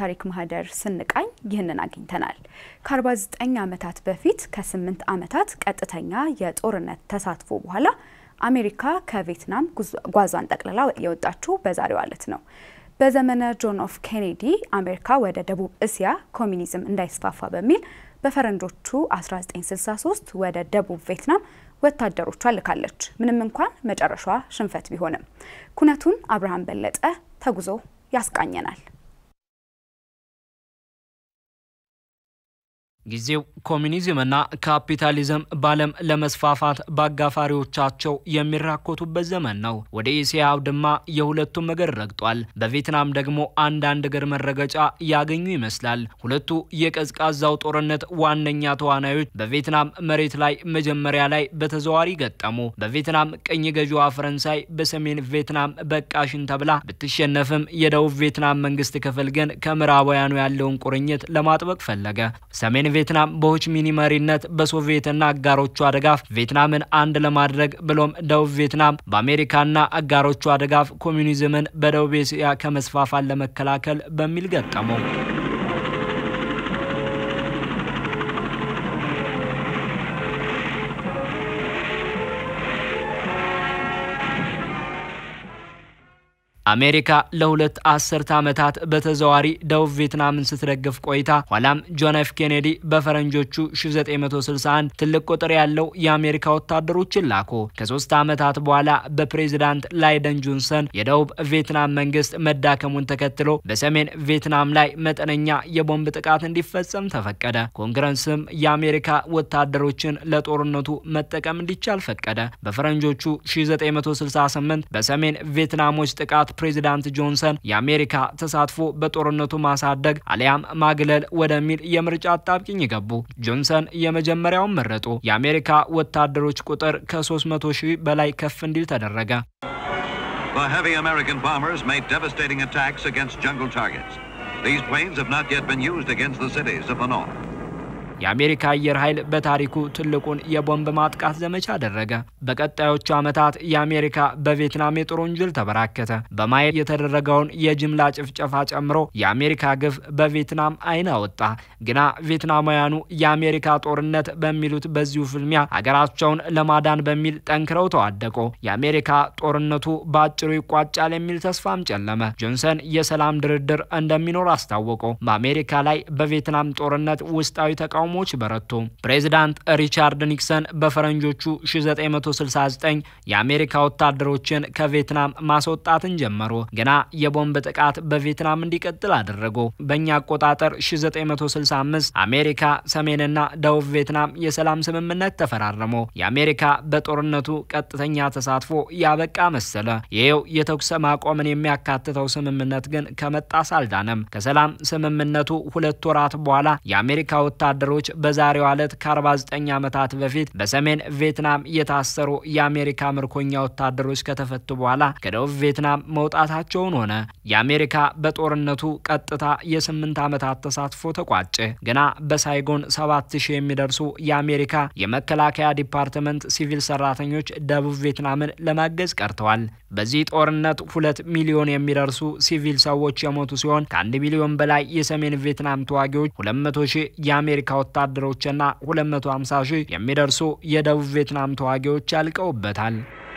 የታሪክ ማህደር ስንቃኝ ይህንን አግኝተናል። ከ49 ዓመታት በፊት ከ8 ዓመታት ቀጥተኛ የጦርነት ተሳትፎ በኋላ አሜሪካ ከቪየትናም ጓዟን ጠቅልላ የወጣችው በዛሬው ዕለት ነው። በዘመነ ጆን ኤፍ ኬኔዲ አሜሪካ ወደ ደቡብ እስያ ኮሚኒዝም እንዳይስፋፋ በሚል በፈረንጆቹ 1963 ወደ ደቡብ ቪየትናም ወታደሮቿን ልካለች። ምንም እንኳን መጨረሻዋ ሽንፈት ቢሆንም ኩነቱን አብርሃም በለጠ ተጉዞ ያስቃኘናል። ጊዜው ኮሚኒዝምና ካፒታሊዝም በዓለም ለመስፋፋት በአጋፋሪዎቻቸው የሚራኮቱበት ዘመን ነው። ወደ እስያ አውድማ የሁለቱም እግር ረግጧል። በቪየትናም ደግሞ አንዳንድ እግር መረገጫ ያገኙ ይመስላል። ሁለቱ የቀዝቃዛው ጦርነት ዋነኛ ተዋናዮች በቪየትናም መሬት ላይ መጀመሪያ ላይ በተዘዋዋሪ ገጠሙ። በቪየትናም ቅኝ ገዢዋ ፈረንሳይ በሰሜን ቪየትናም በቃሽን ተብላ ብትሸነፍም የደቡብ ቪየትናም መንግስት ክፍል ግን ከምዕራባውያኑ ያለውን ቁርኝት ለማጥበቅ ፈለገ። ሰሜን ቪየትናም በሆችሚኒ መሪነት በሶቪየትና አጋሮቿ ድጋፍ ቪየትናምን አንድ ለማድረግ ብሎም ደቡብ ቪየትናም በአሜሪካና አጋሮቿ ድጋፍ ኮሚኒዝምን በደቡብ እስያ ከመስፋፋት ለመከላከል በሚል ገጠመው። አሜሪካ ለሁለት አስርተ ዓመታት በተዘዋሪ ደቡብ ቪየትናምን ስትደግፍ ቆይታ ኋላም ጆን ኤፍ ኬኔዲ በፈረንጆቹ 1961 ትልቅ ቁጥር ያለው የአሜሪካ ወታደሮችን ላኩ። ከሶስት ዓመታት በኋላ በፕሬዚዳንት ላይደን ጆንሰን የደቡብ ቪየትናም መንግስት መዳከሙን ተከትሎ በሰሜን ቪየትናም ላይ መጠነኛ የቦምብ ጥቃት እንዲፈጸም ተፈቀደ። ኮንግረስም የአሜሪካ ወታደሮችን ለጦርነቱ መጠቀም እንዲቻል ፈቀደ። በፈረንጆቹ 1968 በሰሜን ቪየትናሞች ጥቃት ፕሬዚዳንት ጆንሰን የአሜሪካ ተሳትፎ በጦርነቱ ማሳደግ አሊያም ማግለል ወደሚል የምርጫ አጣብቂኝ ገቡ። ጆንሰን የመጀመሪያውን መረጡ። የአሜሪካ ወታደሮች ቁጥር ከ300 ሺህ በላይ ከፍ እንዲል ተደረገ። The heavy American bombers made devastating attacks against jungle targets. These planes have not yet been used against the cities of the north. የአሜሪካ አየር ኃይል በታሪኩ ትልቁን የቦምብ ማጥቃት ዘመቻ አደረገ። በቀጣዮቹ ዓመታት የአሜሪካ በቪየትናም የጦር ወንጀል ተበራከተ። በማየት የተደረገውን የጅምላ ጭፍጨፋ ጨምሮ የአሜሪካ ግፍ በቪየትናም ዓይን አወጣ። ግና ቪየትናማውያኑ የአሜሪካ ጦርነት በሚሉት በዚሁ ፍልሚያ ሀገራቸውን ለማዳን በሚል ጠንክረው ተዋደቁ። የአሜሪካ ጦርነቱ በአጭሩ ይቋጫል የሚል ተስፋም ጨለመ። ጆንሰን የሰላም ድርድር እንደሚኖር አስታወቁ። በአሜሪካ ላይ በቪየትናም ጦርነት ውስጣዊ ተቃውሞ ተቃውሞዎች በረቱ። ፕሬዚዳንት ሪቻርድ ኒክሰን በፈረንጆቹ 1969 የአሜሪካ ወታደሮችን ከቪየትናም ማስወጣትን ጀመሩ። ግና የቦምብ ጥቃት በቪየትናም እንዲቀጥል አደረጉ። በእኛ አቆጣጠር 1965 አሜሪካ፣ ሰሜንና ደቡብ ቪየትናም የሰላም ስምምነት ተፈራረሙ። የአሜሪካ በጦርነቱ ቀጥተኛ ተሳትፎ ያበቃ መሰለ። ይኸው የተኩስ ማቆምን የሚያካትተው ስምምነት ግን ከመጣስ አልዳነም። ከሰላም ስምምነቱ ሁለት ወራት በኋላ የአሜሪካ ወታደሮች በዛሬው ዕለት ከ49 ዓመታት በፊት በሰሜን ቪየትናም የታሰሩ የአሜሪካ ምርኮኛ ወታደሮች ከተፈቱ በኋላ ከደቡብ ቪየትናም መውጣታቸውን ሆነ። የአሜሪካ በጦርነቱ ቀጥታ የስምንት ዓመታት ተሳትፎ ተቋጨ። ገና በሳይጎን 7000 የሚደርሱ የአሜሪካ የመከላከያ ዲፓርትመንት ሲቪል ሰራተኞች ደቡብ ቪየትናምን ለማገዝ ቀርተዋል። በዚህ ጦርነት ሁለት ሚሊዮን የሚደርሱ ሲቪል ሰዎች የሞቱ ሲሆን ከአንድ ሚሊዮን በላይ የሰሜን ቪየትናም ተዋጊዎች 200 ሺህ የአሜሪካ ወታደሮችና 250 ሺህ የሚደርሱ የደቡብ ቪየትናም ተዋጊዎች ያልቀውበታል።